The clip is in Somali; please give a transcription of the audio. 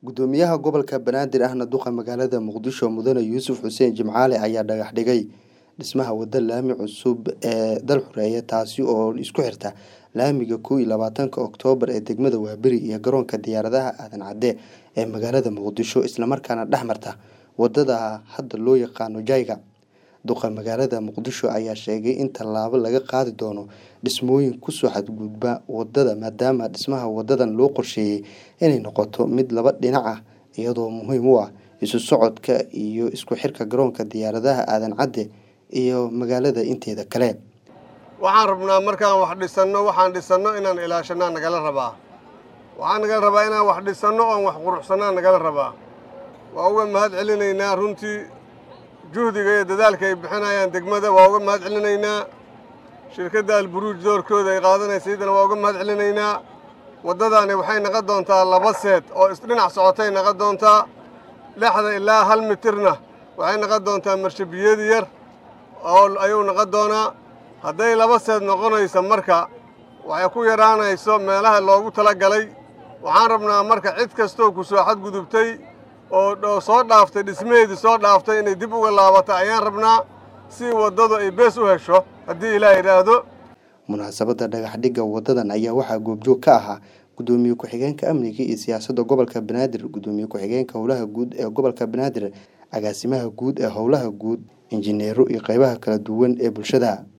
gudoomiyaha gobolka banaadir ahna duqa magaalada muqdisho mudane yuusuf xuseen jimcaale ayaa dhagax dhigay dhismaha wado laami cusub ee dal xureeya taasi oo isku xirta laamiga kow iyo labaatanka oktoobar ee degmada waaberi iyo garoonka diyaaradaha aadan cadde ee magaalada muqdisho islamarkaana dhex marta wadada hadda loo yaqaano jayga duqa magaalada muqdisho ayaa sheegay in tallaabo laga qaadi doono dhismooyin kusoo xadgudba wadada maadaama dhismaha wadadan loo qorsheeyey inay noqoto mid laba dhinac ah iyadoo muhiim u ah isu socodka iyo isku xirka garoonka diyaaradaha aadan cadde iyo magaalada inteeda kale waxaan rabnaa markaan wax dhisanno waxaan dhisanno inaan ilaashanaa nagala rabaa waxaan nagala rabaa inaan wax dhisanno oon wax quruxsannaa nagala rabaa waa uga mahad celinaynaa runtii juhdiga iyo dadaalka ay bixinayaan degmada waa uga mahad celinaynaa shirkadda alburuuj doorkooda ay qaadanaysa iyadana waa uga mahad celinaynaa waddadaani waxay naqon doontaa laba seed oo isdhinac socotay naqon doontaa lixda ilaa hal mitirna waxay naqon doontaa marshabiyad yar oo ayuu naqon doonaa hadday laba seed noqonayso marka waxay ku yadhaanayso meelaha loogu tala galay waxaan rabnaa marka cid kastoo ku soo xadgudubtay oo soo dhaaftay dhismaheedii soo dhaaftay inay dib uga laabato ayaan rabnaa si waddadu ay bees u hesho haddii ilaah yidhaahdo munaasabadda dhagaxdhigga wadadan ayaa waxaa goobjoog ka ahaa gudoomiye ku-xigeenka amniga iyo siyaasadda gobolka banaadir gudoomiye ku-xigeenka howlaha guud ee gobolka banaadir agaasimaha guud ee howlaha guud injineero iyo qeybaha kala duwan ee bulshada